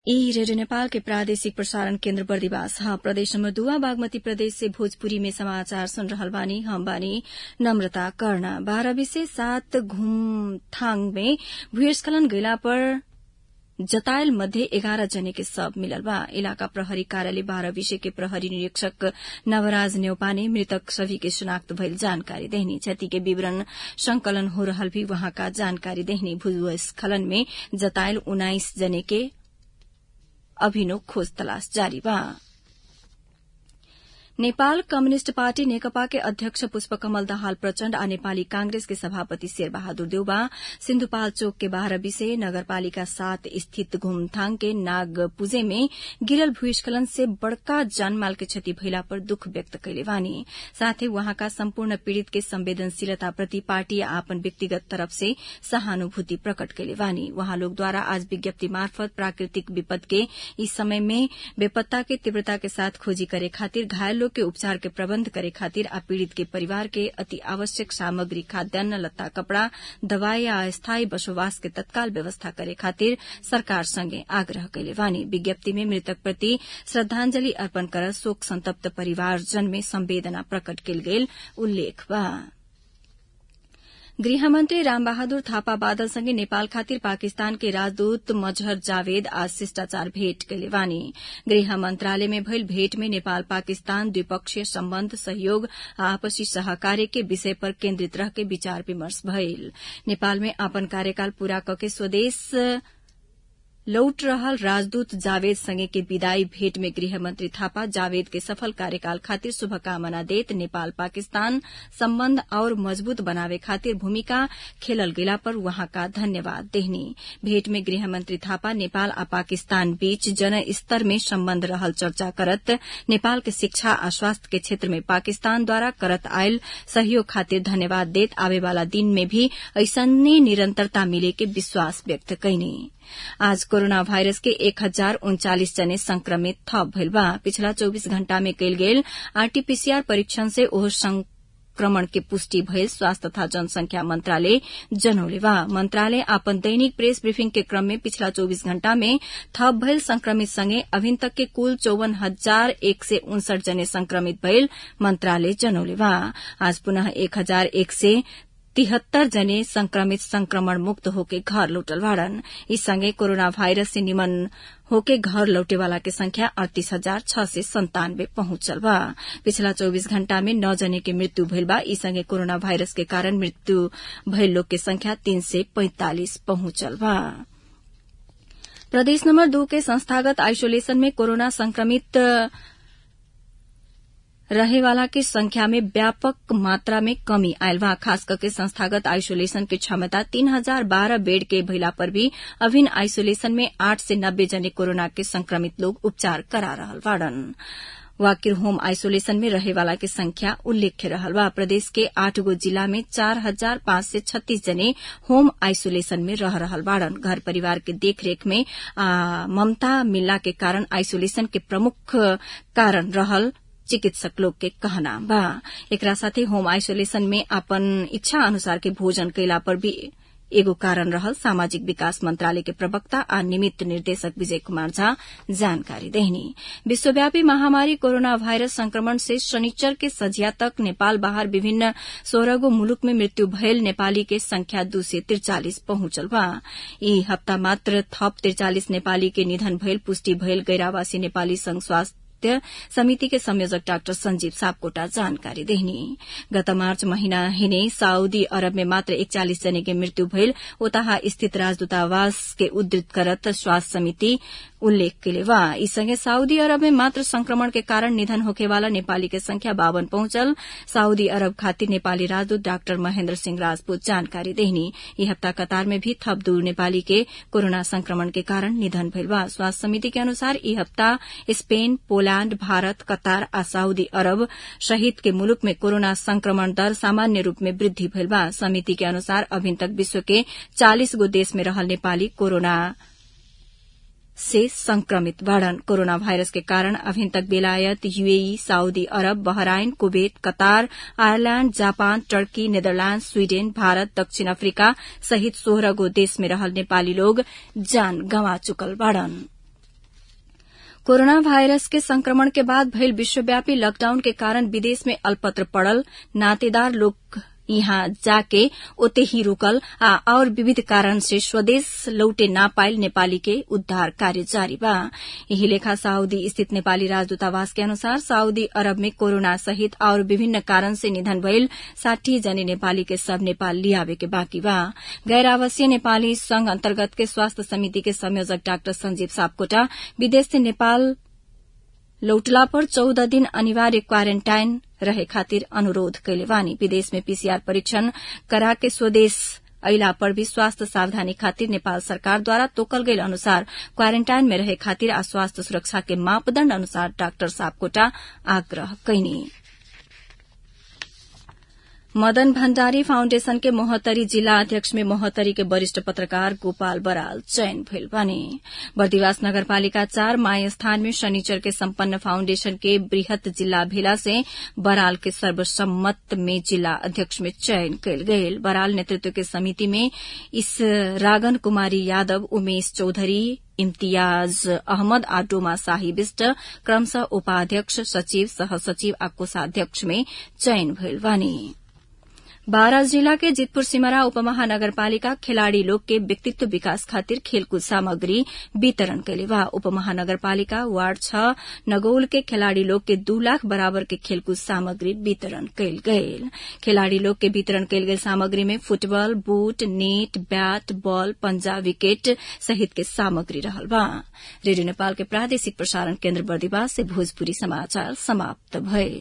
ई रेडियो नेपाल के प्रादेशिक प्रसारण केन्द्र बर्दिवास ह प्रदेश नम्बर दुआ बागमती प्रदेश से भोजपुरी में समाचार सुन रहल बानी हम बानी नम्रता कर्ण बाह्र विषय सात घुमथाङ में भूस्खलन गइला पर जतायल मध्ये एघार जने के शव मिलल बा इलाका प्रहरी कार्यालय बाह्र विषय के प्रहरी निरीक्षक नवराज न्यौपाने मृतक सभी के शिनाख्त भइल जानकारी देहनी क्षति के विवरण संकलन हो रहल भी वहाँका जानकारी देहनी भूस्खलन में जतायल उन्नाइस जने के अभिनव खोज तलाश जारी बा नेपाल कम्युनिष्ट पार्टी नेकपा के अध्यक्ष पुष्पकमल दाहाल प्रचण्ड आ नेपाली कांग्रेस के सभापति शेरबहादुर देउबा सिन्धुपाल चोक के बाह्र विषय नगरपालिका सात स्थित घुमथाङ के नागपुजे में गिरल भूस्खलन से बड़का जानमाल के क्षति भइला पर दुख व्यक्त कैले बानी साथै वहाँका सम्पूर्ण पीड़ित के संवेदनशीलता प्रति पार्टी आपन व्यक्तिगत तरफ से सहानुभूति प्रकट कैले बानी वहाँ लोगद्वारा आज विज्ञप्ति मार्फत प्राकृतिक विपद के इस समय में बेपत्ता के तीव्रता के साथ खोजी करे खातिर घायल लोग के उपचार के प्रबन्ध करे खातिर आ पीड़ित के परिवार के अति आवश्यक सामग्री खाद्यान्न लत्ता कपड़ा दवाई आ अस्थायी बसोबास के तत्काल व्यवस्था करे खातिर सरकार संगे आग्रह कैले बानी विज्ञप्ति में मृतक प्रति श्रद्धांजलि अर्पण कर शोक संतप्त परिवारजन में संवेदना प्रकट कैल गेल उल्लेख बा गृहमन्त्री रामबहादुर थापा बादलसँगै नेपाल खातिर पाकिस्तान के राजदूत मजहर जावेद आज शिष्टाचार भेट कैले बानी गृह मन्त्रालय में भइल भेट में नेपाल पाकिस्तान द्विपक्षीय सम्बन्ध सहयोग आ आपसी सहकार्य के विषय पर केन्द्रित रह के विचार विमर्श भइल नेपाल में अपन कार्यकाल पूरा कके स्वदेश लौट रहल राजदूत जावेद संगे के विदाई भेट में गृहमन्त्री थापा जावेद के सफल कार्यकाल खातिर शुभकामना देत नेपाल पाकिस्तान सम्बन्ध और मजबूत बनावे खातिर भूमिका खेलल गेला पर वहाँका धन्यवाद देहनी भेट में गृहमन्त्री थापा नेपाल आ पाकिस्तान बीच जन स्तर में सम्बन्ध रहल चर्चा करत नेपाल के शिक्षा आ स्वास्थ्य के क्षेत्र में पाकिस्तानद्वारा करत आयल सहयोग खातिर धन्यवाद देत आवेवाला दिन में भी ऐसने निरन्तरता मिले के विश्वास व्यक्त कैनी आज कोरोना वायरस के एक हजार उन्चालिस जने संक्रमित थप भइल बा पिछला चौबीस घण्टा में कयल गेल आरटीपीसीआर परीक्षण से ओह संक्रमण के पुष्टि भइल स्वास्थ्य तथा जनसंख्या मंत्रालय जनौले बा मंत्रालय आपन दैनिक प्रेस ब्रीफिंग के क्रम में पिछला चौबीस घण्टा में थप भइल संक्रमित संगे अभिन तक के कुल चौवन हजार एक सय उनसठ जने संक्रमित भइल मंत्रालय जनौले बा आज पुनः एक हजार एक सय तिहत्तर जने संक्रमित संक्रमण मुक्त होके घर लौटल बाड़न इस संगे कोरोना वायरस से निमन होके घर लौटे वाला के संख्या अड़तीस हजार छह सय संतानवे पहुंचल बा पिछला चौबीस घण्टा में नौ जने के मृत्यु भइल बा ई संगे कोरोना वायरस के कारण मृत्यु भइल लोग के संख्या तीन सय पैंतालिस पहुंचल बा प्रदेश नम्बर दू के संस्थागत आइसोलेशन में कोरोना संक्रमित रहेवाला के संख्या में व्यापक मात्रा में कमी आयल बा खास करके संस्थागत आइसोलेशन के क्षमता तीन हजार बारह बेड के भइला पर भी अभिन्न आइसोलेशन में आठ से नब्बे जने कोरोना के संक्रमित लोग उपचार करा रहल बाड़न वाकिर होम आइसोलेशन में रहेवाला के संख्या उल्लेख्य रहल बा प्रदेश के आठ गो जिला में चार हजार पांच सय छत्तीस जने होम आइसोलेशन में रह रहल बाड़न घर परिवार के देखरेख में ममता मिलला के कारण आइसोलेशन के प्रमुख कारण रहल चिकित्सक लोग के कहना बा एकरा साथे होम आइसोलेशन में अपन इच्छा अनुसार के भोजन कैला पर भी एगो कारण रहल सामाजिक विकास मंत्रालय के प्रवक्ता आ निमित्त निर्देशक विजय कुमार झा जानकारी देहनी विश्वव्यापी महामारी कोरोना वायरस संक्रमण से शनिचर के सजिया तक नेपाल बाहर विभिन्न सोलह गो मुलुक में मृत्यु भयल नेपाली के संख्या दू सय त्रिचालिस पहुंचल बा ई हप्ता मात्र थप त्रिचालिस नेपाली के निधन भयल पुष्टि भयल गैरावासी नेपाली संघ स्वास्थ्य समिति के संयोजक डाक्टर संजीव सापकोटा जानकारी देहनी गत मार्च महीना हिने साउदी अरब में मात्र एकचालिस जने के मृत्यु भइल ओताहा स्थित राजदूतावास के उद्धृत करत स्वास्थ्य समिति उल्लेख कैले बा ई संगे साउदी अरब में मात्र संक्रमण के कारण निधन होखेवाला नेपाली के संख्या बावन पहुंचल साउदी अरब खातिर नेपाली राजदूत डाक्टर महेन्द्र सिंह राजपूत जानकारी देहनी ई हप्ता कतार में भी थप दू नेपाली के कोरोना संक्रमण के कारण निधन भइल बा स्वास्थ्य समिति के अनुसार ई हप्ता स्पेन पोलैंड भारत कतार आ साउदी अरब सहित के मुलुक में कोरोना संक्रमण दर सामान्य रूप में वृद्धि भइल बा समिति के अनुसार अभिन तक विश्व के चालिस गो देश में रहल नेपाली कोरोना से संक्रमित बाड़न कोरोना वायरस के कारण अभिन तक बेलायत यूएई सऊदी अरब Bahrain Kuwait Qatar Ireland Japan Turkey Netherland Sweden Bharat दक्षिण अफ्रीका सहित सोह्र गो देश में रहल नेपाली लोग जान गंवा चुकल बाड़न कोरोना वायरस के संक्रमण के बाद भइल विश्वव्यापी लॉकडाउन के कारण विदेश में अल्पत्र पड़ल नातेदार लोग यहाँ जाके ओते ही रुकल आ और विविध कारण से स्वदेश लौटे ना पाइल नेपाली के उद्धार कार्य जारी बा यही लेखा सऊदी स्थित नेपाली राजदूतावास के अनुसार सऊदी अरब में कोरोना सहित और विभिन्न कारण से निधन भइल साठी जने नेपाली के सब नेपाल लियावे के बाँकी बा गैर आवासीय नेपाली संघ अन्तर्गत के स्वास्थ्य समिति के संयोजक डाक्टर संजीव सापकोटा विदेश से नेपाल लौटला पर चौध दिन अनिवार्य क्वारेन्टाइन रहे खातिर अनुरोध कैले बानी विदेश में पीसीआर परीक्षण करा के स्वदेश अइला पर भी स्वास्थ्य सावधानी खातिर नेपाल सरकार द्वारा तोकल गईल अनुसार क्वारेन्टाइन में रहे खातिर आ स्वास्थ्य सुरक्षा के मापदण्ड अनुसार डाक्टर सापकोटा आग्रह कैनी मदन भण्डारी फाउण्डेशन के मोहतरी जिल्ला अध्यक्ष में मोहतरी के वरिष्ठ पत्रकार गोपाल बराल चयन भइल बने बर्दिवास नगरपालिका चार माय स्थान में शनिचर के सम्पन्न फाउण्डेशन के वृहत जिल्ला भेला से बराल के सर्वसम्मत में जिल्ला अध्यक्ष में चयन कयल गेल बराल नेतृत्व के समिति में इस रागन कुमारी यादव उमेश चौधरी इम्तियाज अहमद आ डोमा शाही विष्ट क्रमशः उपाध्यक्ष सचिव सहसचिव आ कोषाध्यक्ष में चयन भइल बानी बारा जिला के जितपुर सिमरा उपमहानगरपालिका खिलाड़ी लोग के व्यक्तित्व विकास खातिर खेलकूद सामग्री वितरण कैले बा उपमहानगरपालिका वार्ड छ नगौल के खिलाड़ी लोग के दू लाख बराबर के खेलकूद सामग्री वितरण कैल गयल खिलाड़ी लोग के वितरण कैल गेल सामग्री में football boot net bat ball पंजा विकेट सहित के सामग्री रहल बा रेडियो नेपाल के प्रादेशिक प्रसारण केन्द्र बर्दिवास से भोजपुरी समाचार समाप्त भये